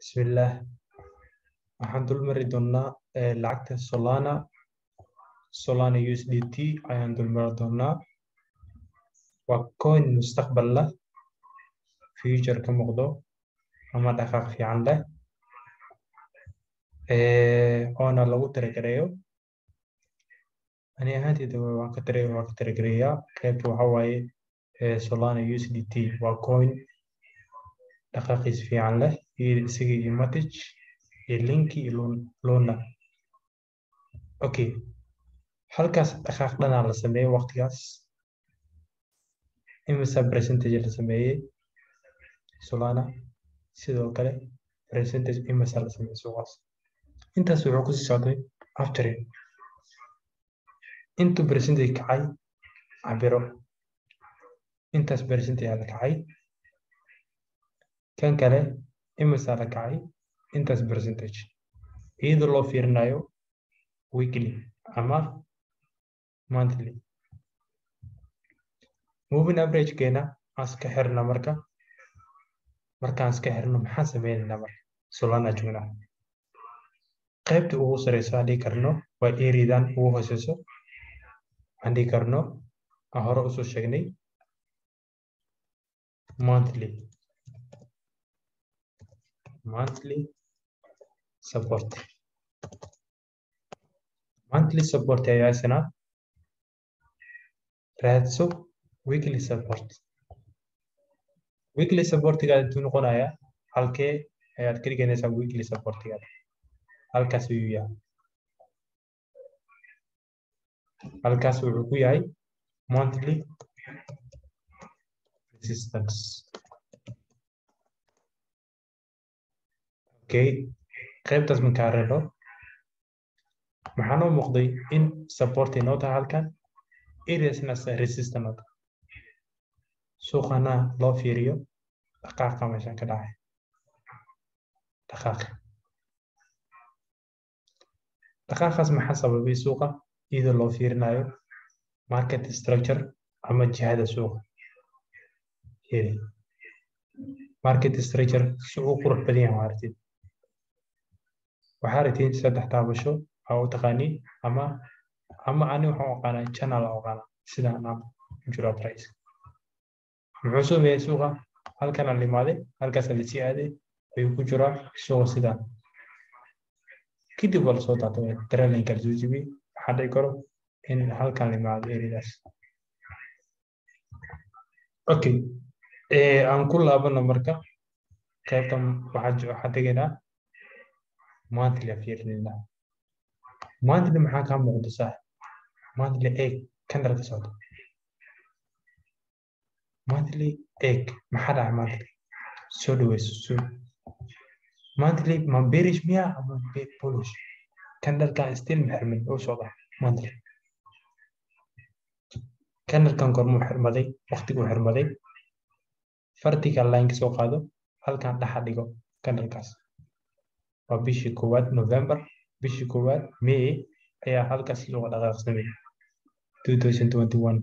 Bismillah. Waxaan dul mari doonaa eh, lacagta Solana. Solana USDT ayaan dul mari doonaa. Waa coin mustaqbal leh, future ka muuqdo ama dhaqaaq fiican leh. Eh, oona lagu tiragereeyo. Ani ahaanteyda waan ka tira waan ka tiragereeyaa. Qaybta waxaa waaye eh, Solana USDT waa coin dhaqaaqiis fiican leh iyo isaga iyo Matic iyo Linky iyo Lun- Luna. Okay. Halkaas dhaqaaq dhanaa la sameeyay waqtigaas. Imisa percentage la sameeyay Solana. Sidoo kale percentage imisa la sameeyay suuqaas. Intaas wuxuu ku sii socday after it. Intuu percentage kacay cabiro. Intaas percentage ayaa la kacay. Kan kale imisa la kacay intaas percentage. Iyadoo loo fiirinayo weekly ama monthly. Moving average keena aan iska xirna marka. Markaan iska xirno maxaan sameynaynaa marka? Solana joognaa. Qaybta ugu sareysa aan dhihi karno waa area-dan ugu hooseyso. Aan dhihi karno aan hore usoo sheegnay monthly. Monthly support. Monthly support ayaa isna raadso weekly support. Weekly supportigaada intuu noqonayaa halkee ayaad ka dhiganaysaa weekly supportigaada. Halkaas ayuu yahay. Halkaas wuxuu ku yahay monthly resistance. Okay. Qaybtaas markaan reebo maxaa noo muuqday in support inoo tahay halkan areasna resistance noo tahay. Suuqana loo fiiriyo dhaqaaqa meeshan ka dhacay. Dhaqaaqa. Dhaqaaqaas maxaa sababay suuqa iyadoo loo fiirinayo market structure ama jihada suuqa. Heli. Market structure si uu qurux badan yahay waa aragtid. Waxaa aragtid saddex taabasho aa u taqaaniin ama ama ani waxaan u aqaanaa channel aan u aqaanaa sidaan aan ku jiro price. Muxuu sameeyay suuqa halkan aan imaaday halkaas la sii aaday ayuu ku jiraa suuqa sidaan. Kadib waa lasoo daatay trailing kala soo jibiyay waxaa dhici karo in halkan la imaado areadaas. Okay. Eh, aan ku laabano marka qaybtan waxaa waxaa tegaynaa monthly aan fiirinaynaa. Monthly maxaa kaa muuqda saax? Monthly eeg candle ka socdo. Monthly eeg maxaa dhacay monthly? Soo dhaweyso soo. Monthly ma bearish miyaa ama be- bullish? Candle-kan still ma xirmin oo socda monthly. Candle-kan goormuu xirmaday? Waqtiguu xirmaday. Vertical line ka soo qaado halkan dhexa dhigo candle-kaas. Waa bishii koowaad November, bishii koowaad May ayaa halkaas looga dhaqaaq sameeyay. 2021.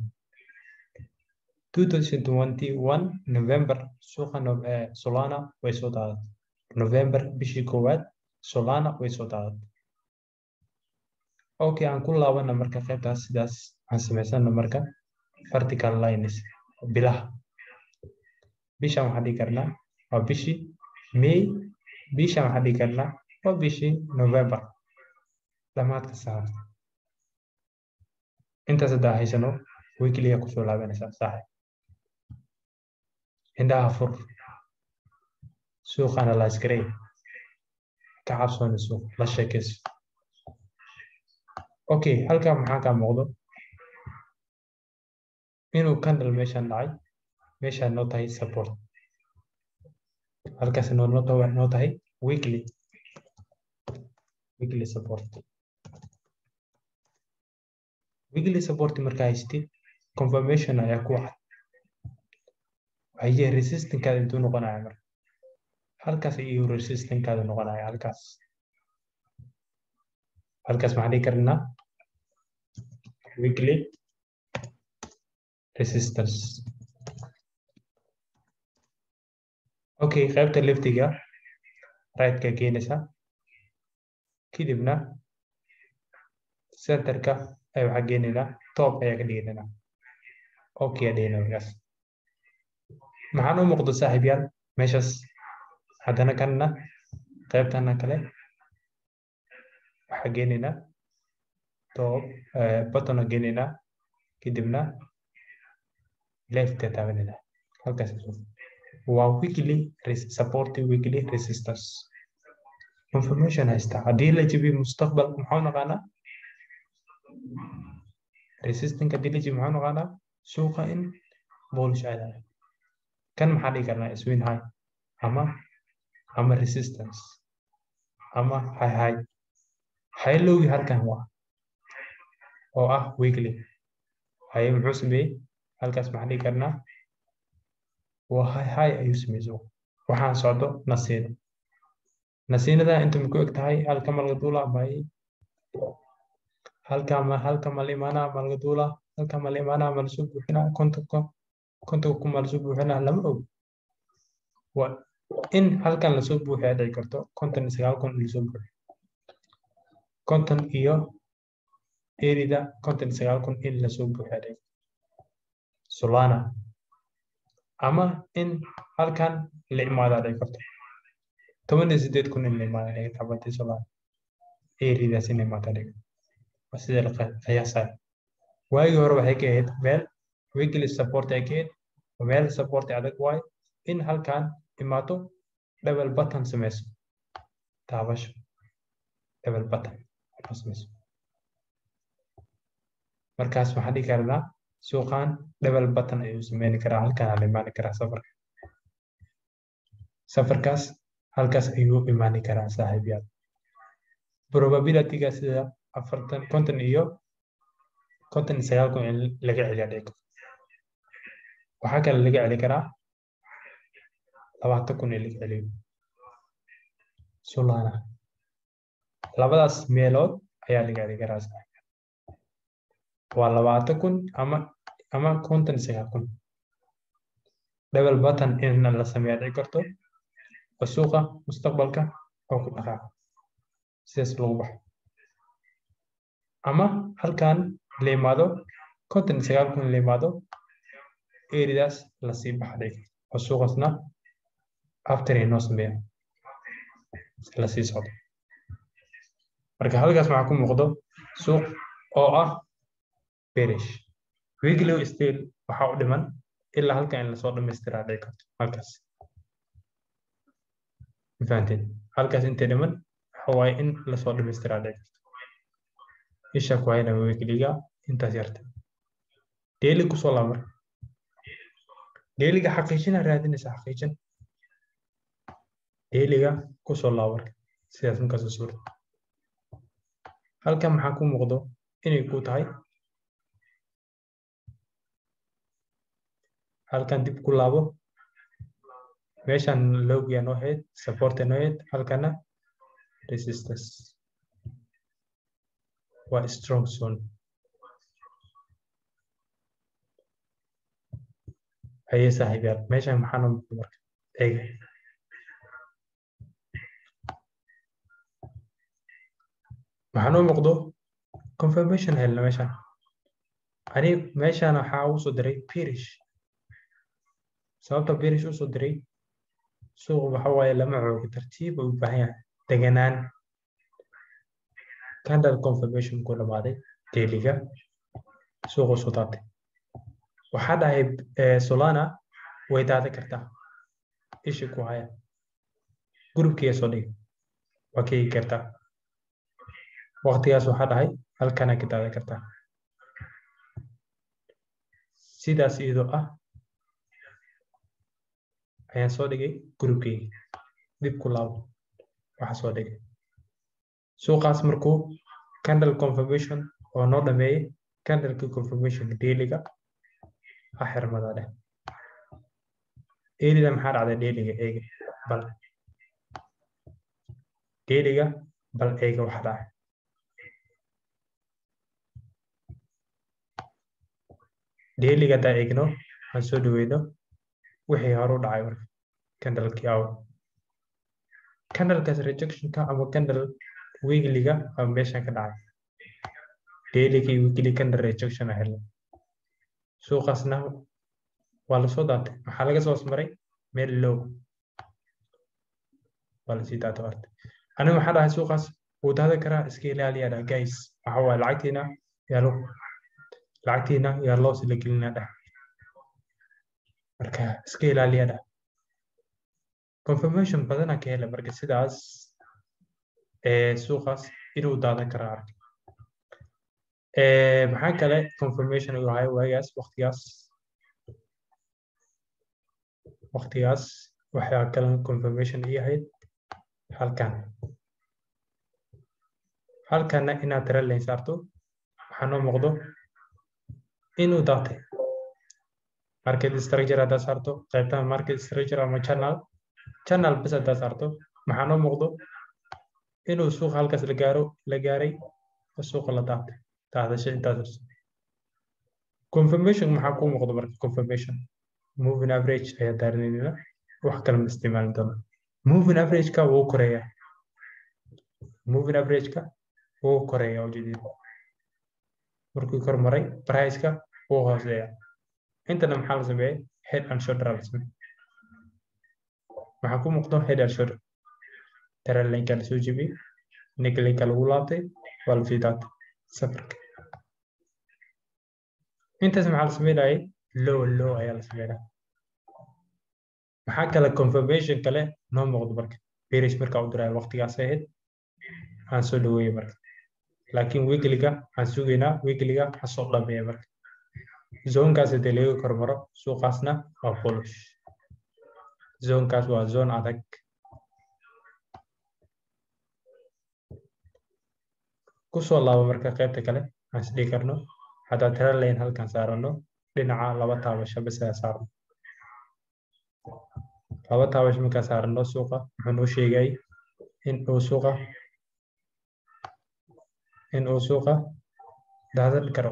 2021 November suuqa no- eh, Solana way soo daadatay. November bishii koowaad Solana way soo daadatay. Okay, aan ku laabana marka qaybtaas sidaas aan samaysana marka vertical lines bilaha. Bishan waxaan dhihi karnaa waa bishii May, bishan waxaan dhihi karnaa waa bishii November. Dhamaadka saarta. Intaas haddaa haysano weekly ayaa kusoo laabanaysaa saaxiib. Indhaha fur. Suuqa analyze garee. Ka cabsooni suuq. La sheekayso. Okay, halkaa maxaa kaa muuqdo? Inuu candle meeshan dhacay. Meeshaan noo tahay support. Halkaas noo noo tahay noo tahay weekly. Weekly support. Weekly support markaa haystid confirmation ayaa ku cad. Haye resistance-kaada intuu noqonaya marka. Halkaas ayuu resistance-kaada noqonaya halkaas. Halkaas maxaan dhihi karnaa weekly resistance. Okay, qaybta leftiga right-ka geenaysaa kadibna centerka ay waxaa geenaynaa top ayaa ka dhigaynaa okay aa dhigayna markaas maxaan u muuqdo saaxiibyaal meeshaas haddana kanna qaybtana kale waxaa geenaynaa top button aa geenaynaa kadibna left aa taabanayna halkaas waa weekly supporting weekly resistance information haysta haddii la jabiyo mustaqbal maxaa naqaanaa resistanka haddii la jabiyo maxaa naqaanaa suuqa in bullish aadayo kan maxaa dhigi karnaa swing high ama ama resistance ama high high high lowgi halkan waa oo ah weekly haye muxuu sameeyey halkaas maxaan dhigi karnaa waa high high ayuu sameeyey waxaan socdo nasiino nasiinada inta ku eg tahay halka malga duula bay halka ma halka mal imaana malga duula halka mal imaana mal soo buuxina kontonka kontonka ku mal soo buuxina lama og waa in halkan la soo buuxiya dhici karto konton iyo sagaal kun lasoo buuxiyo konton iyo erida konton iyo sagaal kun in lasoo buuxiya dhici solana ama in halkan la imaada dhici karto toban iyo sideed kun in la imaada dhici karto xabadii solana eridaas in la imaada dhici waa sida la qiyaasayo waagii hore waxay ka ahayd meel weekly support ay ka ahayd meel support adag waayo in halkan imaato double button sameyso taabasho double button sameyso markaas waxaan dhigi karnaa suuqan double button ayuu sameyni karaa halkan la imaani karaa safarka safarkaas halkaas ayuu imaani karaa saaxiibyaal probabilityga sida afartan konton iyo konton iyo sagaal kun in laga celiya dhigo waxaa kale laga celi karaa labaatan kun in laga celiyo solana labadaas meelood ayaa laga celi karaa waa labaatan kun ama ama konton iyo sagaal kun double button in la sameeya dhici karto oo suuqa mustaqbalka oo ku dhaqaaqo sidaas lagu baxo ama halkan la imaado konton iyo sagaal kun la imaado eridaas lasii baxa dhici oo suuqasna after inoo sameeya lasii socdo marka halkaas waxaa ku muuqdo suuq oo ah berish weekly still waxaa u dhiman ilaa halkan in lasoo dhamaystiraa dhici karto halkaas fahanteen halkaas intay dhiman waxa waaye in lasoo dhamaystiraa dhici karto isha ku hayna weekliga intaas yarta daily kusoo laaba marka dailiga xaqiijina raadinaysa xaqiijin dailiga kusoo laaba marka sidaas markaasoo suurta halkan maxaa ku muuqdo inay ku tahay halkan dib ku laabo meeshan logia noo heyd supporta noo heyd halkana resistance waa strong zone haye saaxiibyaal meeshan maxaa noo muuqdo marka eega waxaa noo muuqdo confirmation helna meeshan ani meeshan waxaa ugu soo diray pirish sababta birish usoo diray suuq waxa waaye lama xoogo tartiib u baahan yahay deganaan candle confirmation ku dhamaaday dailiga suuq usoo daatay waxaa dhahay solana way daada kartaa ishi ku haya gurubkiiya soo dhigi waa keegi kartaa waqtigaas waxaa dhahay halkana ka daada kartaa sidaas iyadoo ah ayaan soo dhigay gurubkeyga dib ku laabo waxa soo dhigay suuqaas markuu candle confirmation oo noo dhameeyey candleki confirmation dailiga ha xirmada dheh dailiga maxaa dhacday dailiga eega bal dailiga bal eega waxa dhacay dailiga haddaa eegno aan soo dhaweyno wixii hore u dhacay marka candlekii aw candlekaas rejectionka ama candle weeklyga ama meeshan ka dhacay dailyga iyo weekly candle rejection a helay suuqaasna waa lasoo daatay maxaa laga soo maray meel low waa lasii daatay horta aniga waxaa dhahay suuqaas wuu daada karaa iska ilaaliyaa dha guys waxa waaye lacagtiina yaa lo lacagtiina yaa loos la gelinaa dhah marka iska ilaaliyaa dhah confirmation badana ka hela marka sidaas ee suuqaas inuu daadan karaa arka maxaa kale confirmation uu ahay waagaas waqtigaas waqtigaas waxaa kale confirmation ii ahayd halkan halkanna inaad tira layn saarto waxaa noo muuqdo inuu daatay market structure haddaad saarto qaybtan market structure ama channel channel bas haddaad saarto maxaa noo muuqdo inuu suuqa halkaas la gaaro la gaaray oo suuqa la daatay daadasho intaas confirmation maxaa kuu muuqdo marka confirmation moving average ayaa daarinaynaa wax kale ma isticmaali doono moving average-ka wuu koreeyaa moving average-ka wuu koreeyaa ujeedida markuu kor maray price-ka wuu hooseeyaa intana maxaa la sameeyey head and shoulder la sameeyey maxaa ku muuqdo head and shoulder taralinka la soo jebiyey nicklinka lagu laabtay waa la sii daatay safarka intaas maxaa la sameynayay low low ayaa la sameynaya maxaa kale confirmation kale noo muuqdo marka berish markaa u diraya waqtigaas ahayd aan soo dhaweeyey marka laakiin weekliga aan sugaynaa weekliga ha soo dhameeya marka zonkaas hadii laga kormaro suuqaasna waa bullish zonkaas waa zone adag kusoo laabo marka qaybta kale aan isdhigi karno haddaa tira layn halkan saarano dhinaca laba taabasho bas ayaa saarno laba taabasho markaa saarano suuqa wuxuu noo sheegay in uu suuqa in uu suuqa daadan karo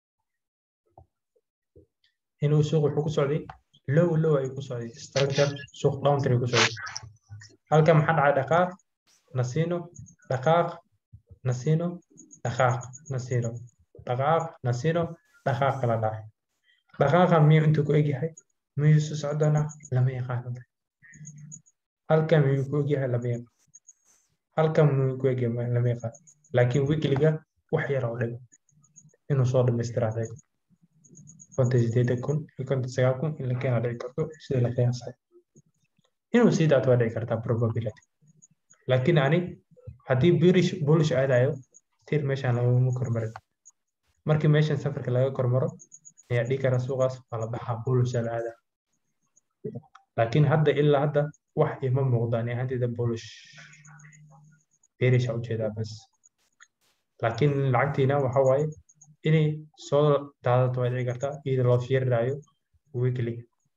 in uu suuqa wuxuu ku socday low low ayuu ku socday structure suuq downtree ayuu ku socday halka maxaa dhacay dhaqaaq nasiino dhaqaaq nasiino dhaqaaq nasiino dhaqaaq nasiino dhaqaaq kala dhacay dhaqaaqa miyuu intuu ku egyahay miyuu su socdana lama yaqaano halkan miyuu ku egyahay lama yaqaan halkan miyuu ku egyahay lama yaqaan laakiin weekliga wax yar oo dhigo inuu soo dhamaystiraaday konton sideedan kun iyo konton sagaal kun in la keena dhici karto sida la qiyaasay inuu sii daato waa dhici kartaa probability laakiin ani haddii birish bullish aadayo tir meeshaan lagama kormarin markii meeshan safarka laga kormaro ayaa dhigi kara suuqaas waa la baxaa bullisha la aadaa laakiin hadda ilaa hadda wax ima muuqdaan ahaanteeda bullish berisha ujeedaa bas laakiin lacagtiina waxa waaye inay soo daadato waa dhici kartaa iyada loo fiirinayo weekly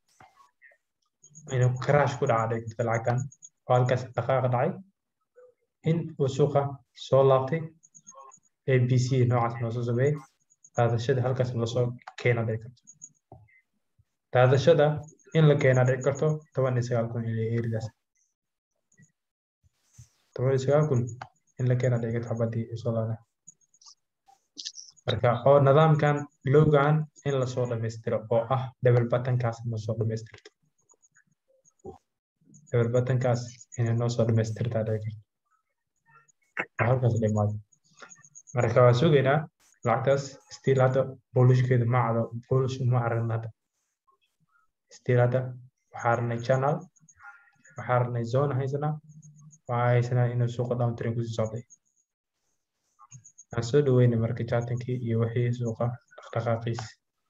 inuu crash ku dhaca dhici karta lacagtan oo halkaas dhaqaaq dhacay in uu suuqa soo laabtay abc noocaas noo soo sameeyey daadashada halkaas lasoo keena dhici karto daadashada in la keena dhici karto toban iyo sagaal kun ilaa eridaas toban iyo sagaal kun in la keena dhici karto xabadii soo laada marka oo nidaamkan lowgan in lasoo dhamaystiro oo ah double buttonkaas lasoo dhamaystirto double buttonkaas inay noo soo dhamaystirtaa dhici karto halkaas dhimaado marka waa sugaynaa lacagtaas still hadda boolishkeedu ma cado boolish uma aragna hadda still hadda waxaa aragnay channel waxaa aragnay zone haysanaa waxaa haysanaa inuu suuqa downtrain kusii socday aan soo dhaweynay marka jatankii iyo wixii suuqa dhaqdhaqaaqiis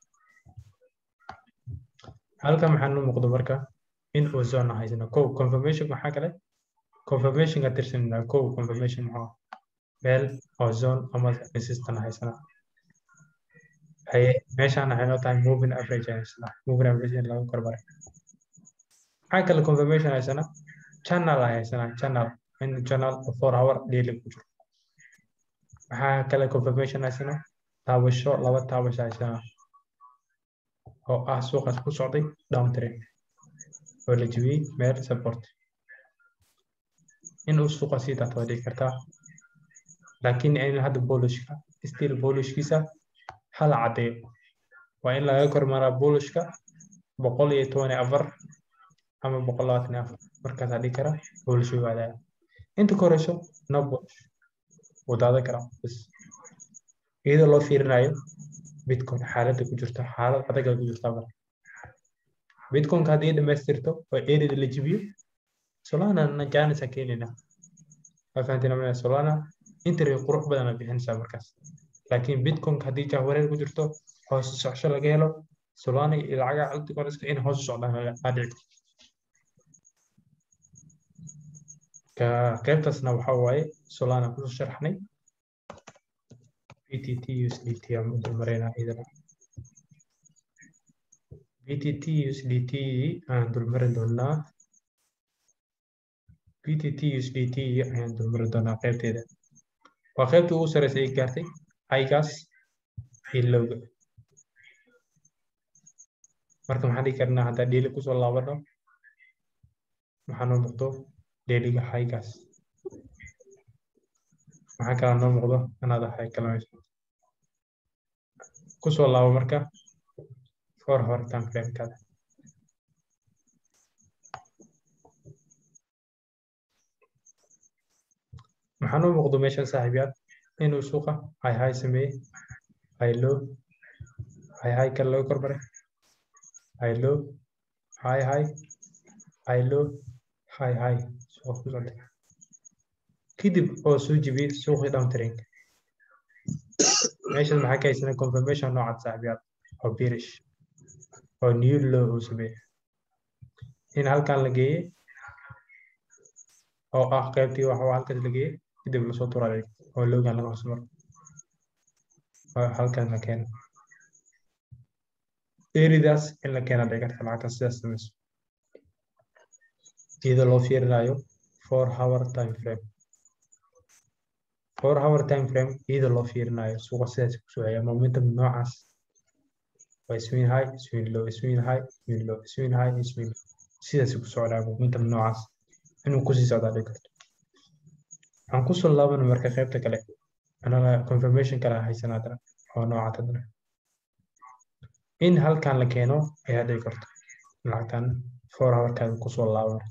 halka maxaa noo muuqdo marka in uu zone haysana kow confirmation maxaa kale confirmation ka tirsanina kow confirmation maxaa meel oo zone ama resistant haysana haye meeshaan waxay noo tahay moving average haysana moving average in lagu kormaray maxaa kale confirmation haysana channel haysana channel in channel four hour daily ku jiro maxaa kale confirmation haysana taabasho laba taabasho haysana oo ah suuqaas ku socday downtrend oo la jebiyey meel support in uu suuqa sii daato waa dhici kartaa laakiin in hadda boolishka still boolishkiisa hala caddeeyo waa in laga kormaraa boolishka boqol iyo toban iyo afar ama boqol labaatan iyo afar markaasaa dhigi kara boolish way waadaya inta ka horeyso no boolish wuu daadan karaa bas iyadoo loo fiirinayo bitcoin xaaladda ku jirto xaalad adaga ku jirta mar bitcoinka haddii dhamaystirto oo erida la jibiyo solana na janisa keenina waa fahantina maya solana interview qurux badana bixinaysaa markaas laakiin bitcoinka haddii jahwareer ku jirto hoos socsho laga helo solana iyo lacaga altcoinska in hoos u socdaan aa dhici karto qaybtaasna waxa waaye solana kusoo sharaxnay BTT USDT aan u dulmaraynaa iyadana BTT USDT aan dulmarin doonaa BTT USDT ayaan dulmarin doonaa qaybteeda waa qaybta ugu sareysa ay gaartay highgas iyo lowga marka maxaan dhigi karnaa haddaa dheeli kusoo laabano maxaa noo muuqdo dheeliga highgas maxaa kala noo muuqdo anaad ahay kalamayso kusoo laabo marka for hore time framekada maxaa noo muuqdo meeshan saaxiibyaal inuu suuqa high high sameeyey high low high high kale laga kormaray high low high high high low high high suuqa ku socday kadib oo soo jibiyey suuqii downtrend meeshan maxaa ka haysanay confirmation noocaad saaxiibyaal oo bearish oo new low uu sameeyey in halkan la geeyey oo ah qaybtii wax halkaas la geeyey kadib lasoo turay oo lowgan laga hoos maro halkan la keeno eridaas in la keena dhici karta lacagta sidaas samayso iyadoo loo fiirinayo four hour time frame four hour time frame iyadoo loo fiirinayo suuqa sidaas kusoo haya momentum noocaas waa swing high swing low swing high swing low swing high swing low sidaas ku socdaa momentum noocaas inuu kusii socdaa dhici karto waxaan kusoo laabana marka qaybta kale anaga confirmation kale haysan haddana oo noocaad haddana in halkan la keeno ayaa dhici karto lacagtan four hourkaada kusoo laabana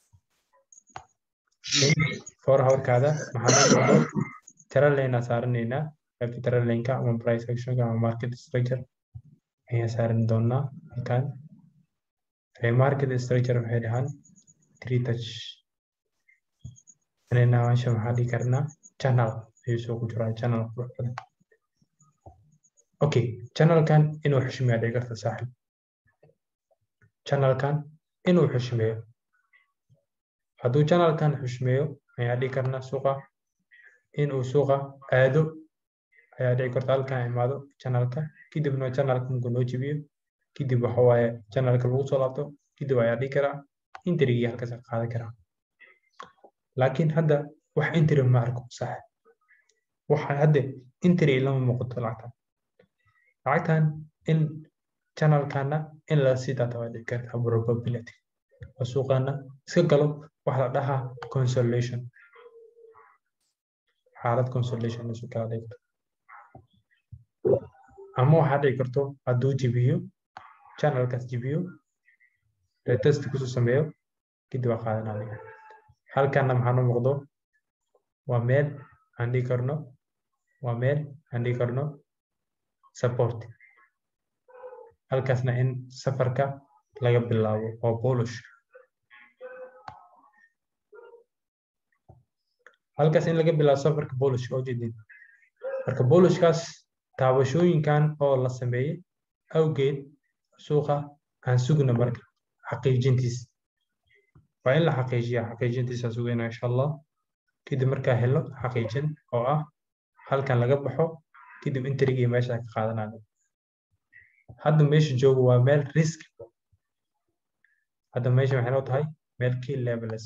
four hourkaada maxaa noo muuqdo tralane saaranaynaa qaybta tralaneka ama price actionka ama market structure ayaan saaran doonaa halkan market structure waxay dhahaan three touch anayna meesha maxaa dhihi karnaa channel ayuu soo ku jiraa channel qurux badan okay channelkan inuu xushmeeyo dhici karta saaxib channelkan inuu xushmeeyo hadduu channelkan xushmeeyo ayaa dhihi karnaa suuqa inuu suuqa aado ayaa dhici karta halkan imaado channelka kadibna channelka markuu noo jibiyo kadib waxa waaye channelka lagu soo laabto kadib ayaa dhihi karaa interigii halkaas ka qaadan karaa laakiin hadda wax interi ma arko sax waxa hadda interi lama muuqato lacagtan lacagtan in channelkana in la sii daata waa dhici karta probability oo suuqana iska galo waxa la dhahaa consolation xaalad consolation isu kala dhigto ama waxaa dhici karto hadduu jibiyo channelkaas jibiyo retest kusoo sameeyo kadib waa qaadanaya halkanna maxaa noo muuqdo waa meel aan dhigi karno waa meel aan dhigi karno support halkaasna in safarka laga bilaabo oo polish halkaas in laga bilaabo safarka polish oo jeedin marka polishkaas taabashooyinkan oo la sameeyey awgeed suuqa aan sugna marka xaqiijintiisa waa in la xaqiijiya xaqiijintiisa sugayna insha allah kadib markaa helo xaqiijin oo ah halkan laga baxo kadib interigii meesha ka qaadanayo hadda meesha joogo waa meel risk hadda meesha waxay noo tahay meel key levels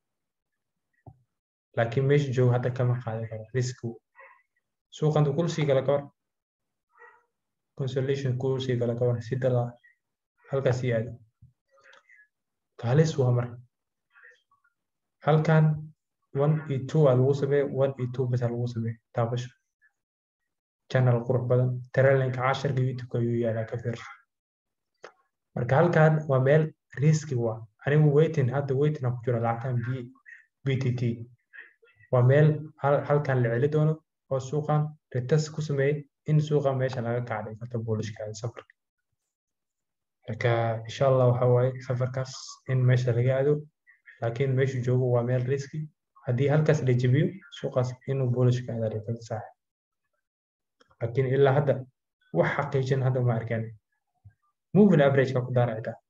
laakiin meesha joogo hadda kama qaadan karo risk suuqanta kulsii kala ka war consolation kulsii kala ka war si dala halkaas ii aado halis waa marka halkan one iyo two aa lagu sameeye one iyo two bas aa lagu sameeye taabasho channel qurux badan trailinka casharka youtube-ka ayuu yaalaa ka fiirso marka halkan waa meel riski waa anigu waiting hadda waiting aan ku jiro lacagtan b btt waa meel halkan la celi doono oo suuqan retas ku sameeyey in suuqa meesha laga kacday karta boolishkaada safarka marka insha allah waxa waaye safarkaas in meesha laga aado laakiin meeshu joogo waa meel riski haddii halkaas la jebiyo suuqaas inuu boolishka aada retada saaxib laakiin ilaa hadda wax xaqiijin hadda ma arkaan moving average-ka ku daara xitaa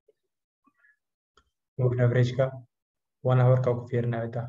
moving average-ka one hour-ka ku fiirina xitaa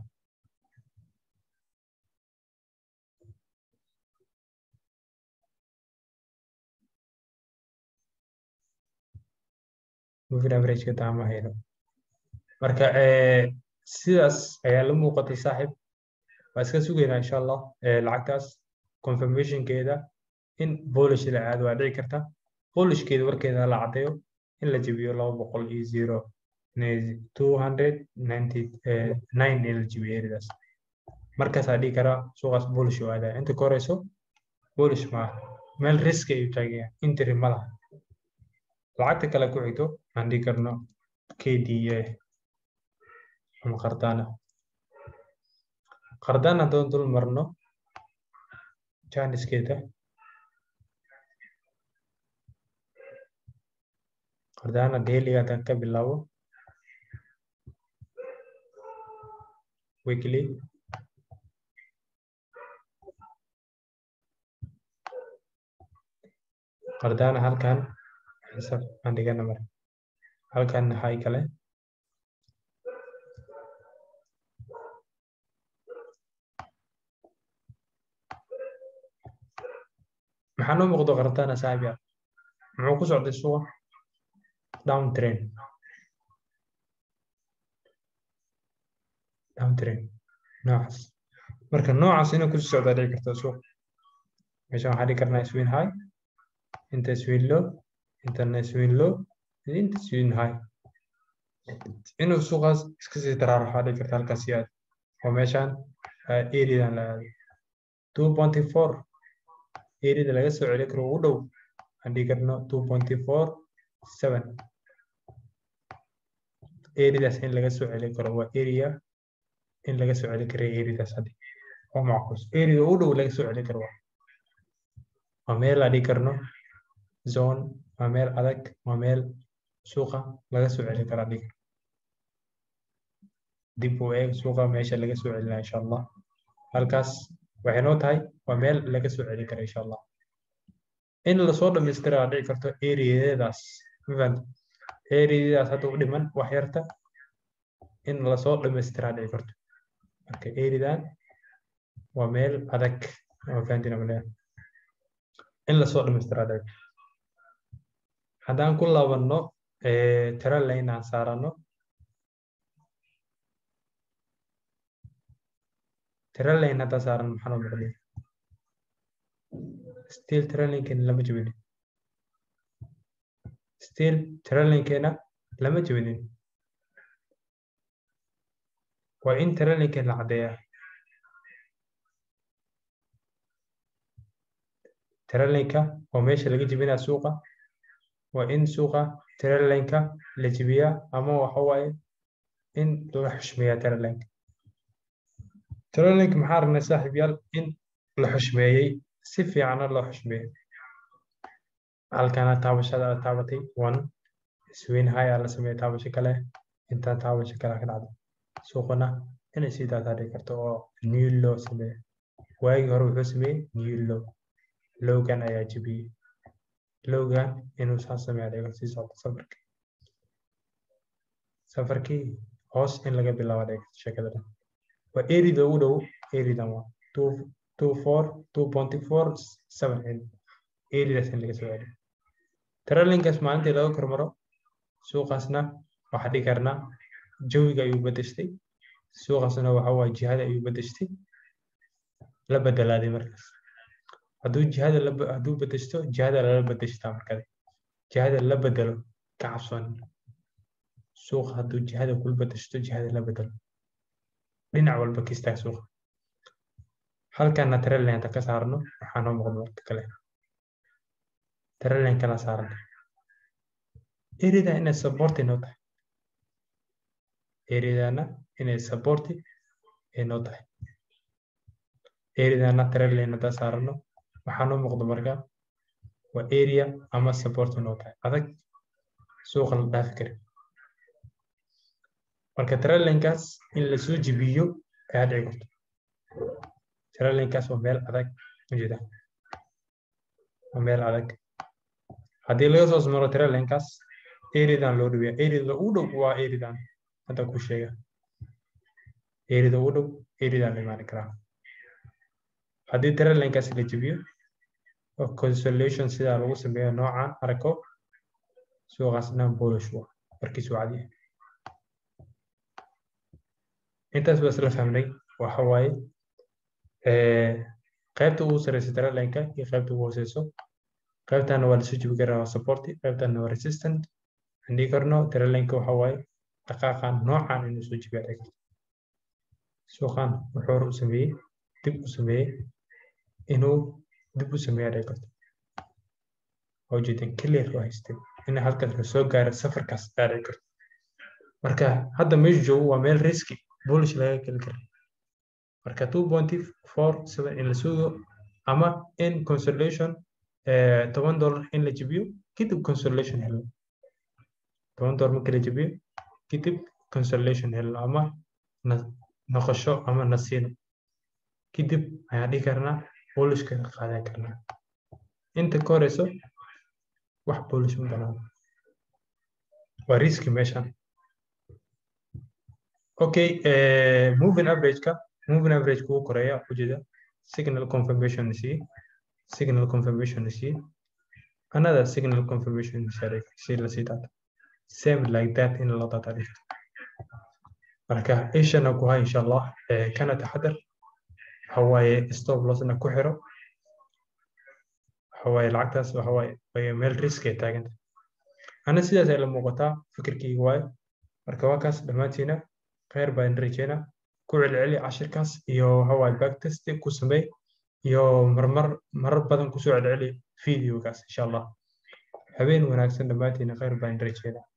moving average-ka taama hayno marka sidaas ayaa la muuqatay saaxiib waa iska sugaynaa insha allah lacagtaas confirmationkeeda in polish la aado waa dhici karta polishkeeda warkeeda la caddeeyo in la jebiyo laba boqol iyo zero two hundred ninety nine in la jebiyo eridaas markaasaa dhihi karaa suuqaas polish oo aadaya inta ka horeyso polish maaha meel riski ayuu taagaya interi ma laha lacagta kale ku xigto aan dhihi karno kda ama qardana qardana haddaan dul marno janiskeeda qardana dailiga haddaan ka bilaabo weekly qardana halkan xisaab aan dhigana mare halkan hay kale maxaa noo muuqdo qardana saaxiib yaal muxuu ku socday suuqa down train down train noocaas marka noocaas inay ku socdaa dhici karta suuq meeshan waxaa dhigi karnaa swin high inta swin low intana swin low inta swin high inuu suuqaas iska sii daraaro waxaa dhigi karta halkaas yaad oo meeshan eridan la aado two pointy four erida laga soo celi karo ugu dhow aan dhigi karno two pointy four seven eridaas in laga soo celi karo waa area in laga soo celi kara eridaas haddi oo macquus erida ugu dhow laga soo celi karo waa waa meel aan dhigi karno zone waa meel adag waa meel suuqa laga soo celi karaa dhigi dib u eeg suuqa meesha laga soo celinaa insha allah halkaas waxay noo tahay waa meel laga soo celi kara insha allah in lasoo dhamaystiraa dhici karto eriyadeedaas mafahanta eriyadaas hadda u dhiman wax yarta in lasoo dhamaystiraa dhici karto marka eridan waa meel adag mafahantina malea in lasoo dhamaystiraa dhici karto haddaan ku laabanno tira lane aan saarano tira lane haddaa saaran maxaa noo muuqday still trailinkeena lama jebinin still trailinkeena lama jebinin waa in trailinkeena la caddeeyaa trailinka waa meesha laga jebinaa suuqa waa in suuqa trailinka la jebiyaa ama waxa waaye in la xushmeeyaa trailinka trailinka maxaa aragnay saaxiib yaal in la xushmeeyey si fiicana loo xushmeeyo halkana taabashada aad taabatay one swin high aa la sameeya taabasho kale intaa taabasho kale ka dhacdo suuqana inay sii daataa dhigi karto oo new low sameeyo waagii hore wuxuu sameeyey new low lowgan ayaa jebiyey lowgan inuu saa sameeya dhigo sii socdo safarkii safarkii hoos in laga bilaabo dhigo sheekada dhan waa erida ugu dhow eridan waa two two four two pointy four seven in eridaas in laga soo celiyo trailinkaas maalintii laga kormaro suuqaasna waxaa dhigi karnaa jawiga ayuu bedeshtay suuqaasna waxa waa jihada ayuu bedeshtay la bedelaaday markaas hadduu jihada hadduu bedeshto jihada lala bedeshtaa markade jihada la bedelo ka cabsoon suuqa hadduu jihada kula bedeshto jihada la bedelo dhinac walba ka istaag suuqa halkana trendlineta ka saarno waxaa noo muuqda marka kale trendline kala saaran erida inay support inoo tahay eridana inay support inoo tahay eridana trendline hadaa saarano waxaa noo muuqda marka waa area ama support inoo tahay adag suuqa la dhaafi karin marka trendlinekaas in lasoo jibiyo ayaa dhici karto trendlinekaas waa meel adag ujeeda waa meel adag haddii laga soo maro trendlinekaas eridan loo dhaweeya erida ugu dhow waa eridan hadda ku sheega erida ugu dhow eridan la imaani karaa haddii trendlinekaas la jibiyo oo consolation sidaa lagu sameeyo noocan arko suuqaas dhan bullish waa markiisu cadiya intaas baa isla fahmnay waxa waaye qaybta ugu sareysa trendlineka iyo qaybta ugu hooseyso qaybtana waa lasoo jibi karaa waa support qaybtana waa resistant aan dhigi karno trendlineka waxa waaye dhaqaaqan noocan inuu soo jibiya dhici karto suuqan wuxuu hore u sameeyey dib u sameeyey inuu dib u sameeya dhici karto waa ujeedin clear waa haystay in halkaas lasoo gaaro safarkaas aa dhici karto marka hadda meeshu joogo waa meel riski bullish laga geli kara marka two pointy four seven in la sugo ama in consolation toban dollar in la jibiyo kadib consolation helo toban dollar marka la jibiyo kadib consolation helo ama noqosho ama nasiino kadib ayaan dhihi karnaa bullishka ka qaadan karnaa inta ka horeyso wax bullish ma banaan waa riski meeshan okay uh, moving average ka moving average kugu koreeya ujeeda signal confirmation c signal confirmation c another signal confirmation c la sii daata same like that in la data dhigto marka ishana ku hay insha allah kana taxadar waxawaaye stop lossna ku xiro waxawaaye lacagtaas waxawaaye meel risk ay taaganta ana sidaas ay la muuqataa fikirkeyga waaye marka waa kaas dhammaantiina khayr baan rajeynaa ku celceli cashirkaas iyo waxawaaye backtest ku samey iyo marmar marar badan kusoo celceli videogaas insha allah habeen wanaagsan dhammaantiina khayr baan rajeynaa